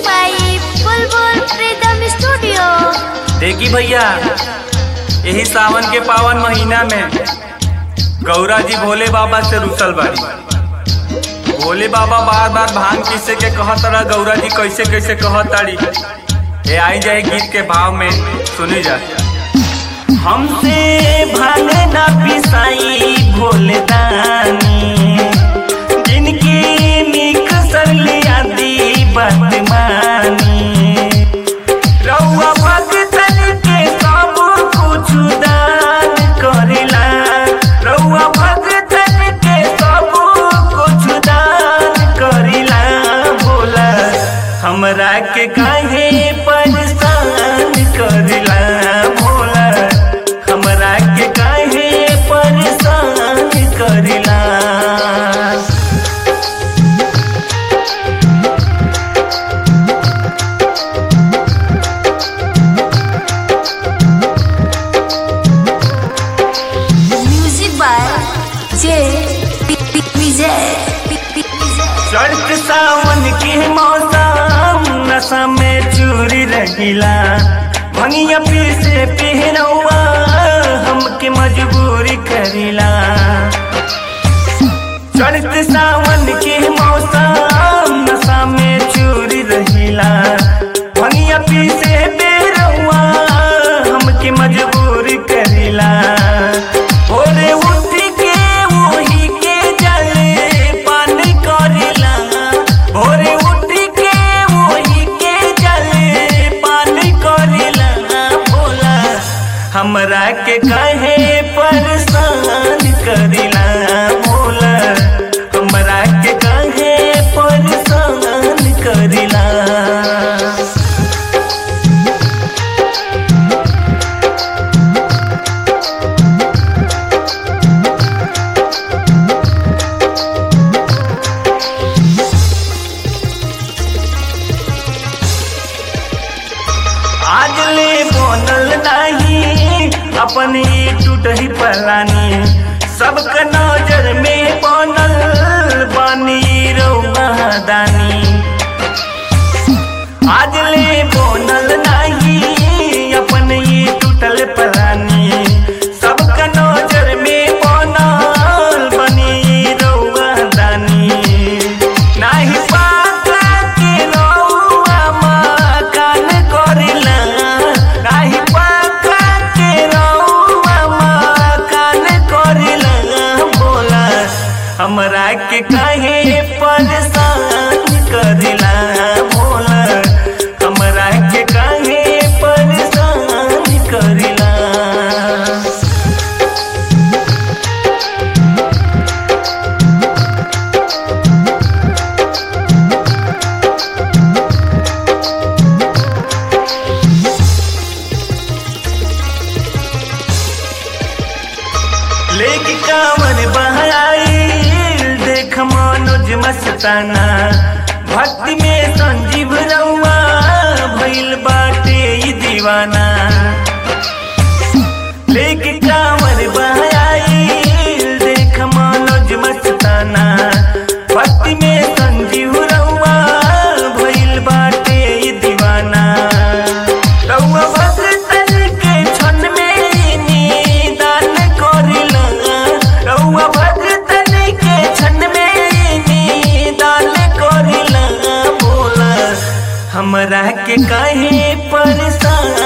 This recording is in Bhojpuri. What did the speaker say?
by Bulbul Freedom Studio. देखी भैया यही सावन के पावन महीना में गौरा जी भोले बाबा से रुसल बाड़ी भोले बाबा बार बार भांग पीसे के कहत रहा गौरा जी कैसे कैसे कहत ताड़ी ये आई जाए गीत के भाव में सुनी जा हमसे भांग ना पिसाई भोले दानी जिनकी निक सरली आदि बदमानी रउआ भक्तन के सब कुछ दान करेला रउआ भक्तन के सब कुछ दान करेला बोला हमरा के काहे परेशान करेला बोला हमरा के काहे परेशान करेला Music by J. Vijay. चढ़त सावन के मौसम नशा में चूरी रहिला भंगिया पीर से पहनौआ हमके मजबूरी करिला चढ़त सावन के मौसम नशा में चूरी रहिला भंगिया पीर से बेरौआ हमके मजबूरी करिला भोरे उठ के वही के जले पान करिला भोरे उठ के वही के जले पान करिला बोला हमरा के कहे परेशान करिला बोला हमरा के कहे परेशान करिला आज ले बनल नहीं अपन ही टूट ही पलानी सबके नजर में बनल बानी रउआ दानी आज ले बनल नहीं अपन ही टूटल पलानी सबके नजर में बनल बनी रउआ दानी नाही पाता के रउआ मकान करिला नाही पाता के रउआ मकान करिला बोला हमरा के काहे परेशान करिला बोला हमरा के काहे परेशान करिला लेके कांवर बहाई देख मनोज मस्ताना भक्ति में संजीव रउआ भइल बाटे ई दीवाना लेके कांवर बहाई देख मनोज मस्ताना भक्ति में संजीव रउआ भइल बाटे ई दीवाना रउआ भक्तन के क्षण में निदान करिला रउआ भक्तन के क्षण में निदान करिला बोला हमरा के काहे परेशान